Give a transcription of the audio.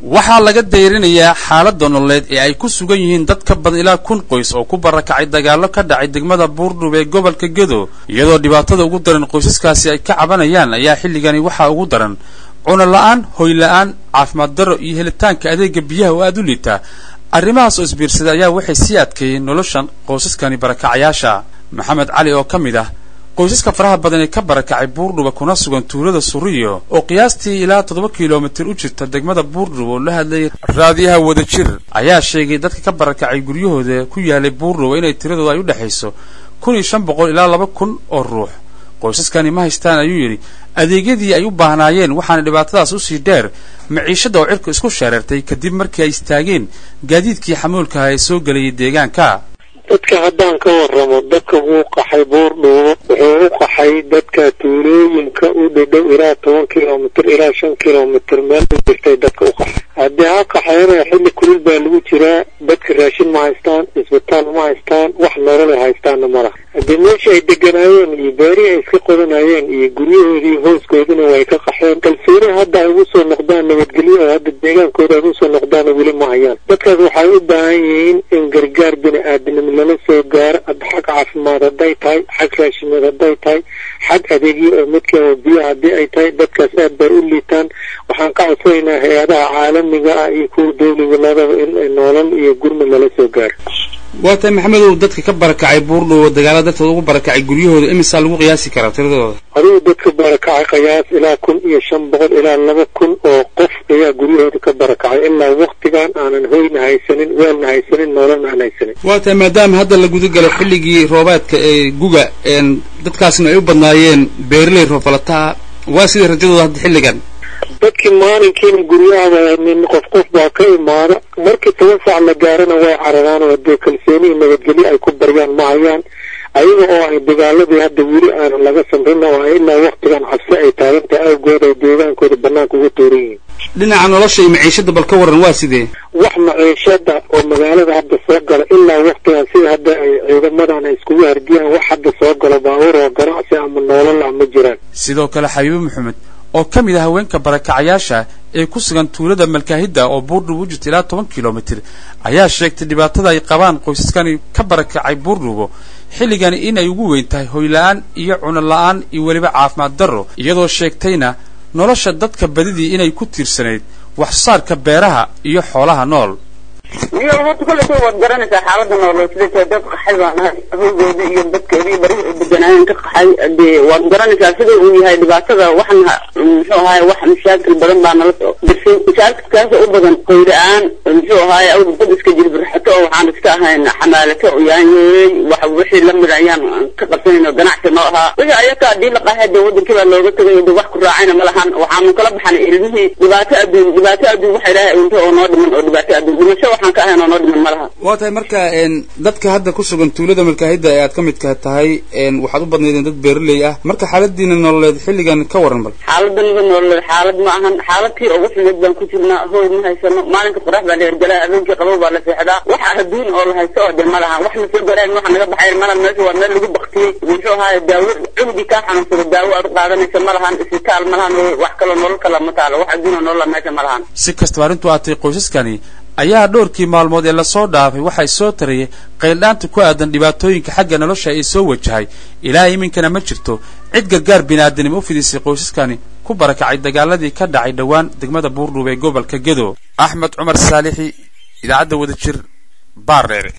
waxaa laga dayrinayaa xaaladda nololeed ee ay ku sugan yihiin dad ka badan ilaa kun qoys oo ku barakacay dagaallo ka dhacay degmada buurdhub ee gobolka gedo iyadoo dhibaatada ugu daran qoysaskaasi ay ka cabanayaan ayaa xilligani waxaa ugu daran cuno la-aan hoy la-aan caafimaad darro iyo helitaanka adeega biyaha oo aada u liitaa arrimahaas oo isbiirsaday ayaa waxay sii adkeeyeen noloshan qoysaskani barakacayaasha maxamed cali oo ka mid ah qoysaska faraha badan ee ka barakacay buurdhuba kuna sugan tuulada suriyo oo qiyaastii ilaa toddoba kilomitir u jirta degmada buurdhub oo la hadlayay raadiyaha wadajir ayaa sheegay dadka ka barakacay guryahooda ku yaalay buurdhuba inay tiradooda ay u dhexayso kun iyo shan boqol ilaa laba kun oo ruux qoysaskani ma haystaan ayuu yidhi adeegyadii ay u baahnaayeen waxaana dhibaatadaas usii dheer maciishadda oo cirka isku shareertay kadib markii ay istaageen gaadiidkii xamuulkaha ee soo gelayay deegaanka dadka haddaan ka warramo dadka wuu qaxay buurdhuubo wuxuu u qaxay dadka tuulooyinka u dhadhow ilaa toban kilomitr ilaa shan kilomitr meel u jirtay dadka u qaxay haddii ha qaxayana xilli kulul baa lagu jiraa dadka raashin ma haystaan isbitaal ma haystaan wax nolol ay haystaanna ma laha haddii meesha ay deganaayeen iyo beerihii ay iska qodanayeen iyo guryahoodii hooskoodina way ka qaxeen kalsooni hadda ay ugu soo noqdaan nabadgelyo oo hadda deegaankooda ay ugu soo noqdaana weli ma hayaan dadkaas waxay u baahan yihiin in gargaar bini aadamnimo lala soo gaaro xag caafimaad hadday tahay xag raashimeed hadday tahay xag adeegyo oo midka biyo haddii ay tahay dadkaas aad bay u liitaan waxaan ka codsanaynaa hay-adaha caalamiga ah iyo kuwa dawliga labada in noolal iyo gurmud lala soo gaaro waa tahay maxamedow dadka ka barakacay buurdhow dagaala dartooda ugu barakacay guryahooda imisaa lagu qiyaasi karaa tiradooda adigu dadka barakacay qiyaas ilaa kun iyo shan boqol ilaa laba kun oo qof ayaa guryahooda ka barakacay ilaa waktigan aanan hoyna haysanin weelna haysanin noolana aan haysanin waa tahay maadaama hadda la guda galo xilligii roobaadka ee guga dadkaasna ay u badnaayeen beeraley roofalataa waa sidai rajadooda hadda xilligan dadkii maalinkiina guryahaba nin qof qof baa ka imaada markii toban saac la gaarana way cararaan oo dee kalsoonihii nabadgelyo ay ku baryaan ma hayaan ayaga oo ay dagaaladii hadda weli aanan laga samrin oo ay ilaa waktigan cabsi ay taagantahay awgood ay deegaankooda banaanka uga tooran yihiin dhinaca nolosha iyo maciishadda bal ka warran waa sidee wax maciishada oo magaalada hadda soo gala ilaa waktigan sida hadda ay ciidamadan ay iskugu hardiyaan wax hadda soo galo baabuur oo ganacsi ama noolal ah ma jiraan sidoo kale xabiibo maxamed oo ka mid ah haweenka barakacayaasha ee ku sugan tuulada malkaahidda oo buurdhub u jirta ilaa toban kilomitir ayaa sheegtay dhibaatada ay qabaan qoysaskani ka barakacay buurdhubo xilligani inay ugu weyn tahay hoyla-aan iyo cuno la-aan iyo weliba caafimaad darro iyadoo sheegtayna nolosha dadka badidii inay ku tiirsanayd wax soo saarka beeraha iyo xoolaha nool iyo horta kollayta waad garanaysaa xaalada nooloo sida tahay dad qaxay baan nahay hoygooda iyo dadkeedii bari ay deganaayeen ka qaxay dee waad garanaysaa sida uu yahay dhibaatada waxna muxuu ahaay wax mashaakil badan baa nala soo dirsay mashaakilkaas u badan qoyla-aan muxuu ahaay awr dad iska jilbirxato oo waxaan iska ahayn xamaalato yaanyeey wax wixii lamid ayaan ka qabsanayno ganacsi noo ahaa wixii ayaka haddii la qaxay dee wadankii baa looga tegay de wax ku raacayna ma lahan waxaanu kala baxnay ilmihii dhibaato adduun dhibaato adduun waxa ilaahay unta oo noo dhiman oo dhibaato adduun dhimasho waxaan ka ahayn oo noo dhiman ma laha waa tahay marka dadka hadda ku sugan tuulada malkaahidda ee aad ka midka tahay waxaad u badnaydeen dad beeraley ah marka xaaladiina nololeed xilligan ka warran bal xaaladaniga nololeed xaalad ma ahan xaaladkii ugu xumeed baan ku jirnaa hooy ma haysano maalinka qorax baa la hergelaa habeenkii qabow baa la seexdaa wax adduun oo la haysto oo de ma lahan wax lasoo garaayn waxa naga baxay malahan meesha waa meel lagu baktiyey muxuu ahaay daawo cunugii kaa xanuunsada daawo aad u qaadanaysa ma lahan isbitaal ma lahan wax kaloo nolol kala ma taalo wax adduun oo nolola meesha ma lahan si kastaba arrintu aatay qoysaskani ayaa dhowrkii maalmood ee lasoo dhaafay waxay soo tarayay qayldhaanta ku aadan dhibaatooyinka xagga nolosha ee soo wajahay ilaa iminkana ma jirto cid gargaar biniaadanimo u fidisay qoysaskani ku barakacay dagaaladii ka dhacay dhowaan degmada buurdhuub ee gobolka gedo axmed cumar saalixi idaacadda wadajir baardheere